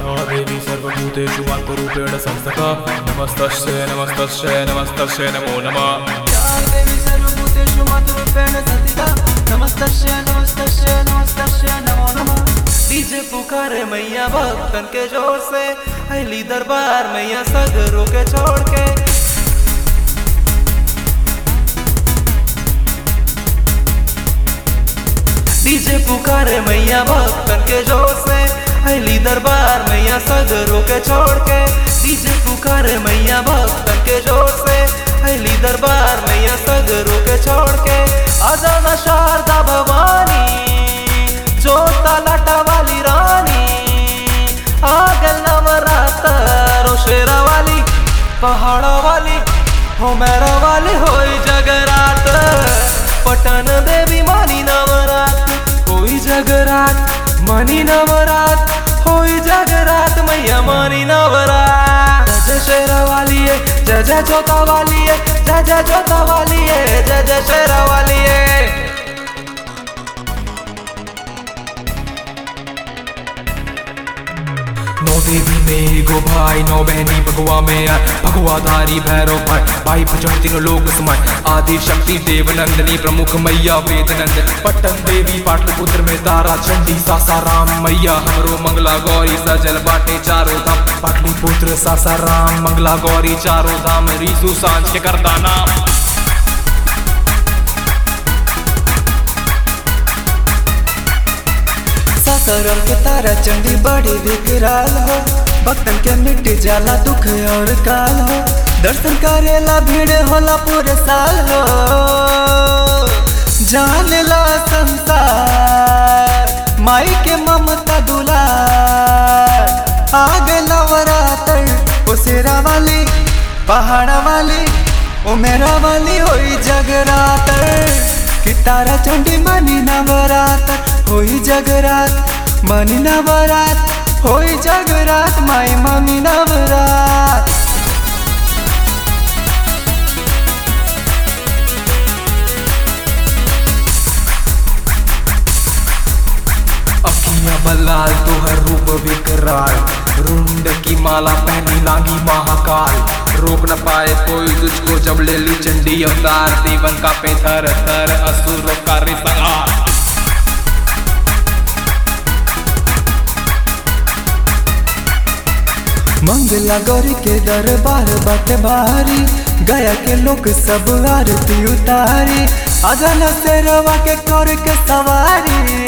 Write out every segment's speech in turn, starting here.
या देवी सर्वभूतेषु मातृरूपेण संस्थता नमस्तस्यै नमस्तस्यै नमस्तस्यै नमो नमः या देवी सर्वभूतेषु मातृरूपेण संस्थिता नमस्तस्यै नमस्तस्यै नमस्तस्यै नमो नमः डीजे पुकारे मैया भक्तन के जोर से अली दरबार मैया सगरों के छोड़ के डीजे पुकारे मैया भक्तन के जोर से अली दरबार मैया सगरों के छोड़ के डीजे पुकारे मैया भक्तन के जोर से अली दरबार मैया सगरों के छोड़ के आजाना शारदा भवानी जोता लाटा वाली रानी आगल नवरात्र शेरा वाली पहाड़ा वाली हो मेरा वाली होई जगरात पटन देवी मानी नवरात होई जगरात मानी नवरात होई जगरात मैया मानी नवरात जय शेरा वाली है जय जय जोता वाली है जय जय जोता वाली है जय जय शेरा वाली है नौ देवी में एगो भाई नौ बहनी भगवा में आए भगवाधारी भैरव भाई भाई भजन तीनों लोग समाय आदि शक्ति देव नंदनी प्रमुख मैया वेद नंदन पट्टन देवी पाटलिपुत्र में तारा चंडी सासाराम मैया हमरो मंगला गौरी सजल बाटे चारों धाम पाटलिपुत्र सासाराम मंगला गौरी चारों धाम रीसु सांझ के करता नाम सासाराम के तारा चंडी बड़ी विकराल हो भक्तन के मिट जाला दुख और काल हो दर्शन करेला भीड़ होला पूरे साल हो जान ला संसार माई के ममता दुलार आग नवरात्र ओ शेरा वाली पहाड़ा वाली ओ मेरा वाली होई जगरात्र कि तारा चंडी मनी नवरात्र होई जगरात मनी नवरात होई जगरात माई मनी नवरात अखियां बलाल तोहर रूप विकराल रुंड की माला पहनी लागी महाकाल रोक न पाए कोई तुझको जब ले ली चंडी अवतार देवन का पे थर थर असुर का रिसंहार मंगला गौरी के दरबार बाटे भारी गया के लोग सब आरती उतारी अजन से रवा के कर के सवारी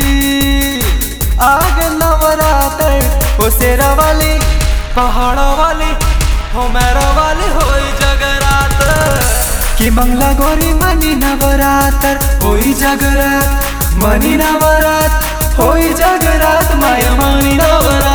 आग नवरात्र ओ शेरा वाली पहाड़ा वाली हो मेरा वाली होई जगरात्र कि मंगला गौरी मनी नवरात्र होई जगरात मनी नवरात होई जगरात माया मनी नवरात